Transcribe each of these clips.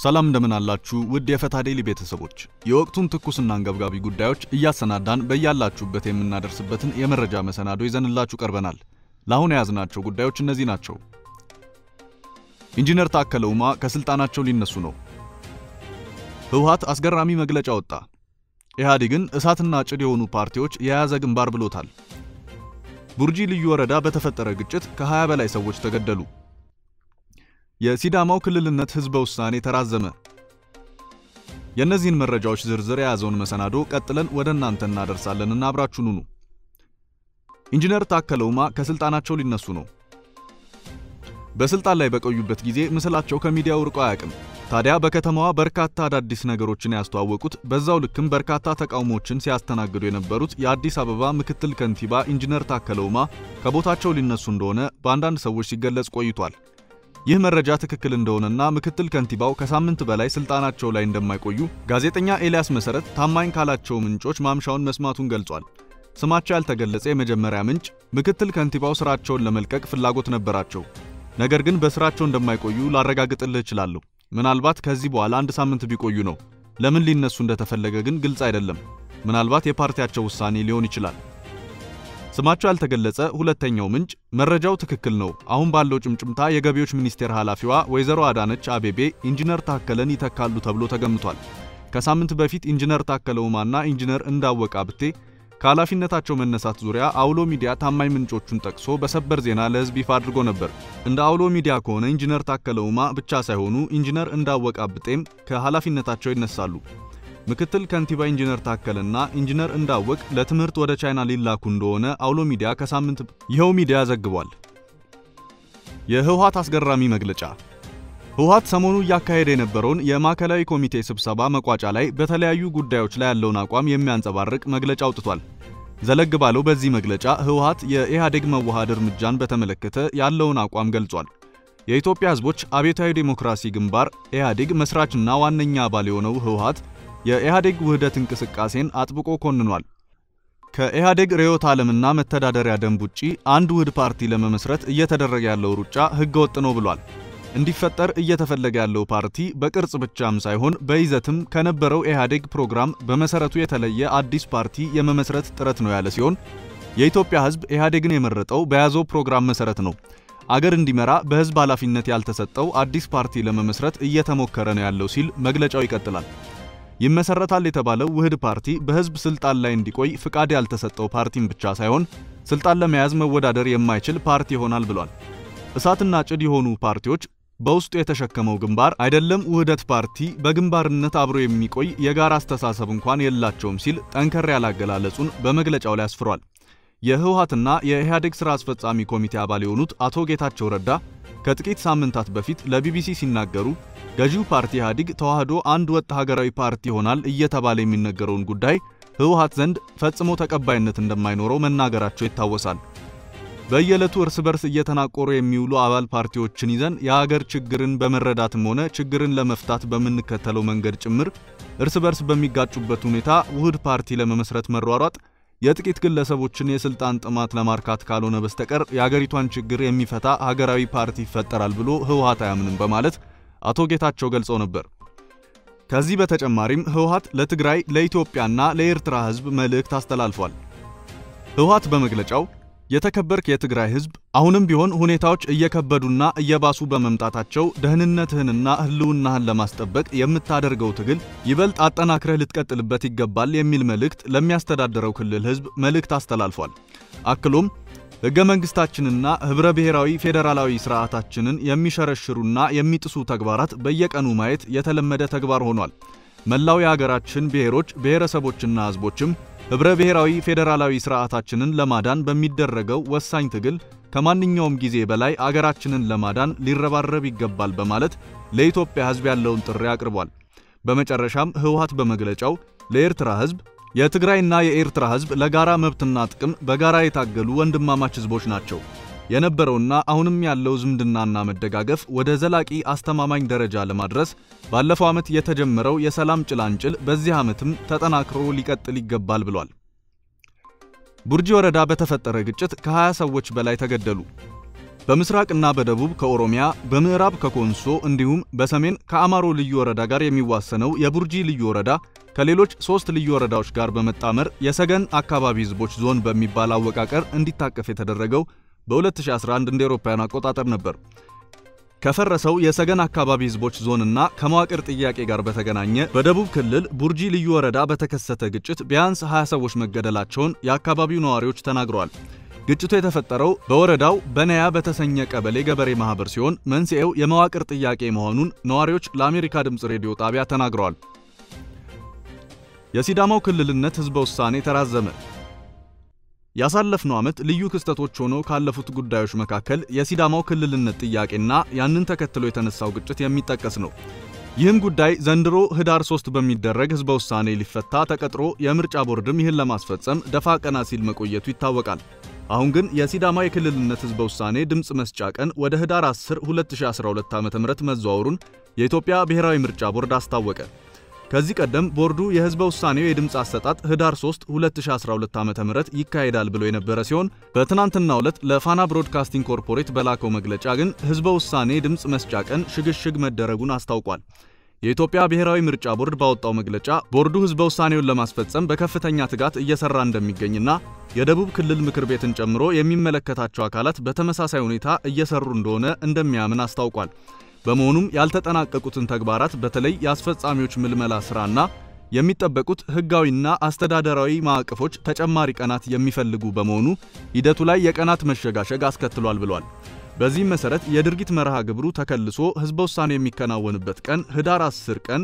ሰላም እንደምን አላችሁ ውድ የፈታ ዴይሊ ቤተሰቦች፣ የወቅቱን ትኩስና አንገብጋቢ ጉዳዮች እያሰናዳን በያላችሁበት የምናደርስበትን የመረጃ መሰናዶ ይዘንላችሁ ቀርበናል። ለአሁን የያዝናቸው ጉዳዮች እነዚህ ናቸው። ኢንጂነር ታከለ ኡማ ከስልጣናቸው ሊነሱ ነው። ህወሓት አስገራሚ መግለጫ ወጣ። ኢህአዴግን እሳትና ጭድ የሆኑ ፓርቲዎች የያዘ ግንባር ብሎታል። ቡርጂ ልዩ ወረዳ በተፈጠረ ግጭት ከ20 በላይ ሰዎች ተገደሉ። የሲዳማው ክልልነት ህዝበ ውሳኔ ተራዘመ። የእነዚህን መረጃዎች ዝርዝር የያዘውን መሰናዶ ቀጥለን ወደ እናንተ እናደርሳለንና አብራችሁን ሁኑ። ኢንጂነር ታከለ ኡማ ከስልጣናቸው ሊነሱ ነው። በስልጣን ላይ በቆዩበት ጊዜ ምስላቸው ከሚዲያው ርቆ አያውቅም። ታዲያ በከተማዋ በርካታ አዳዲስ ነገሮችን ያስተዋወቁት በዛው ልክም በርካታ ተቃውሞችን ሲያስተናግዱ የነበሩት የአዲስ አበባ ምክትል ከንቲባ ኢንጂነር ታከለ ኡማ ከቦታቸው ሊነሱ እንደሆነ በአንዳንድ ሰዎች ሲገለጽ ቆይቷል። ይህ መረጃ ትክክል እንደሆነና ምክትል ከንቲባው ከሳምንት በላይ ስልጣናቸው ላይ እንደማይቆዩ ጋዜጠኛ ኤልያስ መሰረት ታማኝ ካላቸው ምንጮች ማምሻውን መስማቱን ገልጿል። ስማቸው ያልተገለጸ የመጀመሪያ ምንጭ ምክትል ከንቲባው ስራቸውን ለመልቀቅ ፍላጎት ነበራቸው፣ ነገር ግን በስራቸው እንደማይቆዩ ላረጋግጥልህ እችላለሁ። ምናልባት ከዚህ በኋላ አንድ ሳምንት ቢቆዩ ነው። ለምን ሊነሱ እንደተፈለገ ግን ግልጽ አይደለም። ምናልባት የፓርቲያቸው ውሳኔ ሊሆን ይችላል። ስማቸው ያልተገለጸ ሁለተኛው ምንጭ መረጃው ትክክል ነው፣ አሁን ባለው ጭምጭምታ የገቢዎች ሚኒስቴር ኃላፊዋ ወይዘሮ አዳነች አቤቤ ኢንጂነር ታከለን ይተካሉ ተብሎ ተገምቷል። ከሳምንት በፊት ኢንጂነር ታከለ ኡማና ኢንጂነር እንዳወቀ አብቴ ከኃላፊነታቸው መነሳት ዙሪያ አውሎ ሚዲያ ታማኝ ምንጮቹን ጠቅሶ በሰበር ዜና ለሕዝብ ይፋ አድርጎ ነበር። እንደ አውሎ ሚዲያ ከሆነ ኢንጂነር ታከለ ኡማ ብቻ ሳይሆኑ ኢንጂነር እንዳወቀ አብጤም ከኃላፊነታቸው ይነሳሉ። ምክትል ከንቲባ ኢንጂነር ታከለና ኢንጂነር እንዳወቅ ለትምህርት ወደ ቻይና ሊላኩ እንደሆነ አውሎ ሚዲያ ከሳምንት ይኸው ሚዲያ ዘግቧል። የህወሓት አስገራሚ መግለጫ ህወሓት ሰሞኑ እያካሄደ የነበረውን የማዕከላዊ ኮሚቴ ስብሰባ መቋጫ ላይ በተለያዩ ጉዳዮች ላይ ያለውን አቋም የሚያንጸባርቅ መግለጫ አውጥቷል። ዘለግ ባለው በዚህ መግለጫ ህወሓት የኢህአዴግ መዋሃድ እርምጃን በተመለከተ ያለውን አቋም ገልጿል። የኢትዮጵያ ህዝቦች አብዮታዊ ዴሞክራሲ ግንባር ኢህአዴግ መስራችና ዋነኛ አባል የሆነው ህወሓት የኢህአዴግ ውህደት እንቅስቃሴን አጥብቆ ኮንኗል። ከኢህአዴግ ርዕዮተ ዓለምና መተዳደሪያ ደንብ ውጪ አንድ ውህድ ፓርቲ ለመመስረት እየተደረገ ያለው ሩጫ ህገወጥ ነው ብሏል። እንዲፈጠር እየተፈለገ ያለው ፓርቲ በቅርጽ ብቻም ሳይሆን በይዘትም ከነበረው ኢህአዴግ ፕሮግራም በመሰረቱ የተለየ አዲስ ፓርቲ የመመስረት ጥረት ነው ያለ ሲሆን የኢትዮጵያ ህዝብ ኢህአዴግን የመረጠው በያዘው ፕሮግራም መሰረት ነው። አገር እንዲመራ በህዝብ ኃላፊነት ያልተሰጠው አዲስ ፓርቲ ለመመስረት እየተሞከረ ነው ያለው ሲል መግለጫው ይቀጥላል። ይመሰረታል የተባለው ውህድ ፓርቲ በህዝብ ስልጣን ላይ እንዲቆይ ፍቃድ ያልተሰጠው ፓርቲም ብቻ ሳይሆን ስልጣን ለመያዝ መወዳደር የማይችል ፓርቲ ይሆናል ብሏል። እሳትና ጭድ የሆኑ ፓርቲዎች በውስጡ የተሸከመው ግንባር አይደለም ውህደት ፓርቲ በግንባርነት አብሮ የሚቆይ የጋራ አስተሳሰብ እንኳን የላቸውም ሲል ጠንከር ያለ አገላለጹን በመግለጫው ላይ አስፍሯል። የህወሓትና የኢህአዴግ ሥራ አስፈጻሚ ኮሚቴ አባል የሆኑት አቶ ጌታቸው ረዳ ከጥቂት ሳምንታት በፊት ለቢቢሲ ሲናገሩ ገዢው ፓርቲ ኢህአዴግ ተዋህዶ አንድ ወጥ ሀገራዊ ፓርቲ ይሆናል እየተባለ የሚነገረውን ጉዳይ ህወሓት ዘንድ ፈጽሞ ተቀባይነት እንደማይኖረው መናገራቸው ይታወሳል። በየዕለቱ እርስ በርስ እየተናቆሩ የሚውሉ አባል ፓርቲዎችን ይዘን የሀገር ችግርን በመረዳትም ሆነ ችግርን ለመፍታት በምንከተለው መንገድ ጭምር እርስ በርስ በሚጋጩበት ሁኔታ ውህድ ፓርቲ ለመመስረት መሯሯጥ የጥቂት ግለሰቦችን የስልጣን ጥማት ለማርካት ካልሆነ በስተቀር የአገሪቷን ችግር የሚፈታ ሀገራዊ ፓርቲ ይፈጠራል ብሎ ህወሓት አያምንም በማለት አቶ ጌታቸው ገልጸው ነበር። ከዚህ በተጨማሪም ህወሓት ለትግራይ ለኢትዮጵያና ለኤርትራ ህዝብ መልእክት አስተላልፏል። ህወሓት በመግለጫው የተከበርክ የትግራይ ህዝብ አሁንም ቢሆን ሁኔታዎች እየከበዱና እየባሱ በመምጣታቸው ደህንነትህንና ህልውናህን ለማስጠበቅ የምታደርገው ትግል ይበልጥ አጠናክረህ ልትቀጥልበት ይገባል የሚል መልእክት ለሚያስተዳድረው ክልል ህዝብ መልእክት አስተላልፏል። አክሎም ህገ መንግስታችንና ህብረ ብሔራዊ ፌዴራላዊ ስርዓታችንን የሚሸረሽሩና የሚጥሱ ተግባራት በየቀኑ ማየት የተለመደ ተግባር ሆኗል። መላው የሀገራችን ብሔሮች ብሔረሰቦችና ህዝቦችም ህብረ ብሔራዊ ፌዴራላዊ ስርዓታችንን ለማዳን በሚደረገው ወሳኝ ትግል ከማንኛውም ጊዜ በላይ አገራችንን ለማዳን ሊረባረብ ይገባል በማለት ለኢትዮጵያ ህዝብ ያለውን ጥሪ አቅርቧል። በመጨረሻም ህወሓት በመግለጫው ለኤርትራ ህዝብ የትግራይና የኤርትራ ህዝብ ለጋራ መብትና ጥቅም በጋራ የታገሉ ወንድማማች ህዝቦች ናቸው። የነበረውና አሁንም ያለው ዝምድናና መደጋገፍ ወደ ዘላቂ አስተማማኝ ደረጃ ለማድረስ ባለፈው ዓመት የተጀመረው የሰላም ጭላንጭል በዚህ ዓመትም ተጠናክሮ ሊቀጥል ይገባል ብሏል። ቡርጂ ወረዳ በተፈጠረ ግጭት ከ20 ሰዎች በላይ ተገደሉ። በምስራቅና በደቡብ ከኦሮሚያ በምዕራብ ከኮንሶ እንዲሁም በሰሜን ከአማሮ ልዩ ወረዳ ጋር የሚዋሰነው የቡርጂ ልዩ ወረዳ ከሌሎች ሶስት ልዩ ወረዳዎች ጋር በመጣመር የሰገን አካባቢ ህዝቦች ዞን በሚባል አወቃቀር እንዲታቀፍ የተደረገው በ2011 እንደ አውሮፓውያን አቆጣጠር ነበር። ከፈረሰው የሰገን አካባቢ ህዝቦች ዞንና ከመዋቅር ጥያቄ ጋር በተገናኘ በደቡብ ክልል ቡርጂ ልዩ ወረዳ በተከሰተ ግጭት ቢያንስ 20 ሰዎች መገደላቸውን የአካባቢው ነዋሪዎች ተናግረዋል። ግጭቱ የተፈጠረው በወረዳው በነያ በተሰኘ ቀበሌ ገበሬ ማህበር ሲሆን መንስኤው የመዋቅር ጥያቄ መሆኑን ነዋሪዎች ለአሜሪካ ድምፅ ሬዲዮ ጣቢያ ተናግረዋል። የሲዳማው ክልልነት ህዝበ ውሳኔ ተራዘመ። ያሳለፍነው ዓመት ልዩ ክስተቶች ሆነው ካለፉት ጉዳዮች መካከል የሲዳማው ክልልነት ጥያቄና ያንን ተከትሎ የተነሳው ግጭት የሚጠቀስ ነው። ይህም ጉዳይ ዘንድሮ ህዳር 3 በሚደረግ ህዝበ ውሳኔ ሊፈታ ተቀጥሮ የምርጫ ቦርድም ይህን ለማስፈጸም ደፋ ቀና ሲል መቆየቱ ይታወቃል። አሁን ግን የሲዳማ የክልልነት ህዝበ ውሳኔ ድምፅ መስጫ ቀን ወደ ህዳር 10 2012 ዓ.ም መዘዋወሩን የኢትዮጵያ ብሔራዊ ምርጫ ቦርድ አስታወቀ። ከዚህ ቀደም ቦርዱ የህዝበ ውሳኔው የድምፅ አሰጣጥ ህዳር 3 2012 ዓ.ም ይካሄዳል ብሎ የነበረ ሲሆን በትናንትናው ዕለት ለፋና ብሮድካስቲንግ ኮርፖሬት በላከው መግለጫ ግን ህዝበ ውሳኔ ድምፅ መስጫ ቀን ሽግሽግ መደረጉን አስታውቋል። የኢትዮጵያ ብሔራዊ ምርጫ ቦርድ ባወጣው መግለጫ ቦርዱ ህዝበ ውሳኔውን ለማስፈጸም በከፍተኛ ትጋት እየሰራ እንደሚገኝና የደቡብ ክልል ምክር ቤትን ጨምሮ የሚመለከታቸው አካላት በተመሳሳይ ሁኔታ እየሰሩ እንደሆነ እንደሚያምን አስታውቋል። በመሆኑም ያልተጠናቀቁትን ተግባራት በተለይ የአስፈጻሚዎች ምልመላ ስራና የሚጠበቁት ህጋዊና አስተዳደራዊ ማዕቀፎች ተጨማሪ ቀናት የሚፈልጉ በመሆኑ ሂደቱ ላይ የቀናት መሸጋሸግ አስከትሏል ብሏል። በዚህም መሰረት የድርጊት መርሃ ግብሩ ተከልሶ ህዝበ ውሳኔ የሚከናወንበት ቀን ህዳር 10 ቀን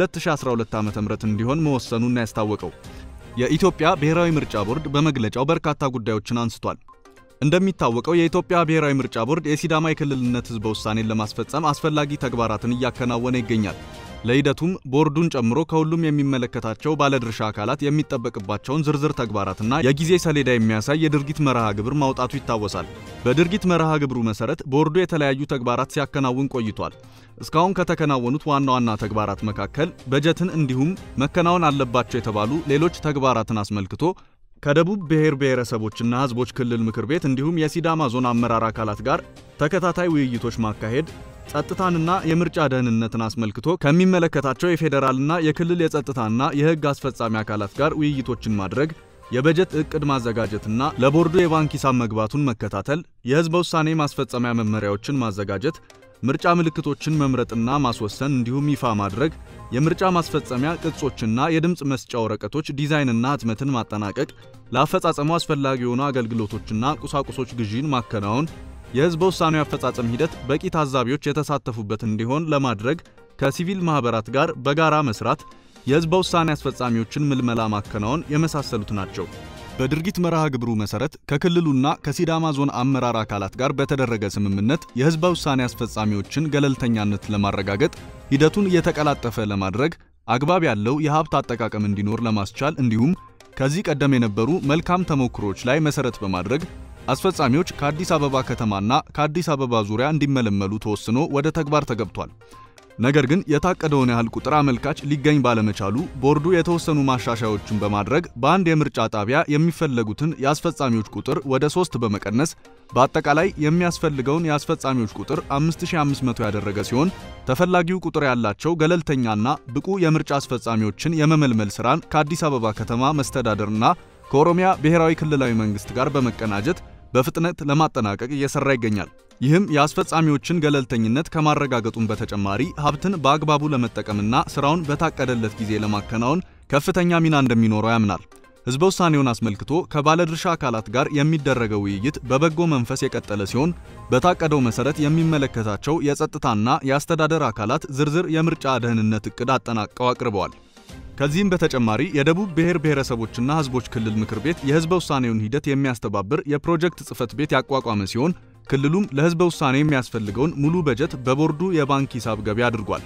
2012 ዓ.ም እንዲሆን መወሰኑን ያስታወቀው የኢትዮጵያ ብሔራዊ ምርጫ ቦርድ በመግለጫው በርካታ ጉዳዮችን አንስቷል። እንደሚታወቀው የኢትዮጵያ ብሔራዊ ምርጫ ቦርድ የሲዳማ የክልልነት ህዝበ ውሳኔን ለማስፈጸም አስፈላጊ ተግባራትን እያከናወነ ይገኛል። ለሂደቱም ቦርዱን ጨምሮ ከሁሉም የሚመለከታቸው ባለድርሻ አካላት የሚጠበቅባቸውን ዝርዝር ተግባራትና የጊዜ ሰሌዳ የሚያሳይ የድርጊት መርሃ ግብር ማውጣቱ ይታወሳል። በድርጊት መርሃ ግብሩ መሰረት ቦርዱ የተለያዩ ተግባራት ሲያከናውን ቆይቷል። እስካሁን ከተከናወኑት ዋና ዋና ተግባራት መካከል በጀትን እንዲሁም መከናወን አለባቸው የተባሉ ሌሎች ተግባራትን አስመልክቶ ከደቡብ ብሔር ብሔረሰቦችና ህዝቦች ክልል ምክር ቤት እንዲሁም የሲዳማ ዞን አመራር አካላት ጋር ተከታታይ ውይይቶች ማካሄድ፣ ጸጥታንና የምርጫ ደህንነትን አስመልክቶ ከሚመለከታቸው የፌዴራልና የክልል የጸጥታና የህግ አስፈጻሚ አካላት ጋር ውይይቶችን ማድረግ፣ የበጀት እቅድ ማዘጋጀትና ለቦርዱ የባንክ ሂሳብ መግባቱን መከታተል፣ የህዝበ ውሳኔ ማስፈጸሚያ መመሪያዎችን ማዘጋጀት ምርጫ ምልክቶችን መምረጥና ማስወሰን እንዲሁም ይፋ ማድረግ፣ የምርጫ ማስፈጸሚያ ቅጾችና የድምፅ መስጫ ወረቀቶች ዲዛይንና ህትመትን ማጠናቀቅ፣ ለአፈጻጸሙ አስፈላጊ የሆኑ አገልግሎቶችና ቁሳቁሶች ግዢን ማከናወን፣ የህዝበ ውሳኔው አፈጻጸም ሂደት በቂ ታዛቢዎች የተሳተፉበት እንዲሆን ለማድረግ ከሲቪል ማህበራት ጋር በጋራ መስራት፣ የህዝበ ውሳኔ አስፈጻሚዎችን ምልመላ ማከናወን የመሳሰሉት ናቸው። በድርጊት መርሃ ግብሩ መሰረት ከክልሉና ከሲዳማ ዞን አመራር አካላት ጋር በተደረገ ስምምነት የህዝበ ውሳኔ አስፈጻሚዎችን ገለልተኛነት ለማረጋገጥ ሂደቱን እየተቀላጠፈ ለማድረግ አግባብ ያለው የሀብት አጠቃቀም እንዲኖር ለማስቻል እንዲሁም ከዚህ ቀደም የነበሩ መልካም ተሞክሮች ላይ መሰረት በማድረግ አስፈጻሚዎች ከአዲስ አበባ ከተማና ከአዲስ አበባ ዙሪያ እንዲመለመሉ ተወስኖ ወደ ተግባር ተገብቷል። ነገር ግን የታቀደውን ያህል ቁጥር አመልካች ሊገኝ ባለመቻሉ ቦርዱ የተወሰኑ ማሻሻያዎችን በማድረግ በአንድ የምርጫ ጣቢያ የሚፈለጉትን የአስፈጻሚዎች ቁጥር ወደ ሶስት በመቀነስ በአጠቃላይ የሚያስፈልገውን የአስፈጻሚዎች ቁጥር 5500 ያደረገ ሲሆን ተፈላጊው ቁጥር ያላቸው ገለልተኛና ብቁ የምርጫ አስፈጻሚዎችን የመመልመል ስራን ከአዲስ አበባ ከተማ መስተዳደርና ከኦሮሚያ ብሔራዊ ክልላዊ መንግስት ጋር በመቀናጀት በፍጥነት ለማጠናቀቅ እየሰራ ይገኛል። ይህም የአስፈጻሚዎችን ገለልተኝነት ከማረጋገጡም በተጨማሪ ሀብትን በአግባቡ ለመጠቀምና ስራውን በታቀደለት ጊዜ ለማከናወን ከፍተኛ ሚና እንደሚኖረው ያምናል። ህዝበ ውሳኔውን አስመልክቶ ከባለድርሻ አካላት ጋር የሚደረገው ውይይት በበጎ መንፈስ የቀጠለ ሲሆን በታቀደው መሰረት የሚመለከታቸው የጸጥታና የአስተዳደር አካላት ዝርዝር የምርጫ ደህንነት እቅድ አጠናቀው አቅርበዋል። ከዚህም በተጨማሪ የደቡብ ብሔር ብሔረሰቦችና ህዝቦች ክልል ምክር ቤት የህዝበ ውሳኔውን ሂደት የሚያስተባብር የፕሮጀክት ጽህፈት ቤት ያቋቋመ ሲሆን ክልሉም ለህዝበ ውሳኔ የሚያስፈልገውን ሙሉ በጀት በቦርዱ የባንክ ሂሳብ ገቢ አድርጓል።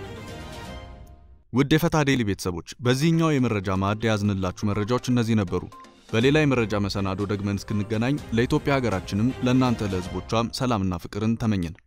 ውድ የፈታ ዴሊ ቤተሰቦች በዚህኛው የመረጃ ማዕድ የያዝንላችሁ መረጃዎች እነዚህ ነበሩ። በሌላ የመረጃ መሰናዶ ደግመን እስክንገናኝ ለኢትዮጵያ ሀገራችንም ለእናንተ ለህዝቦቿም ሰላምና ፍቅርን ተመኘን።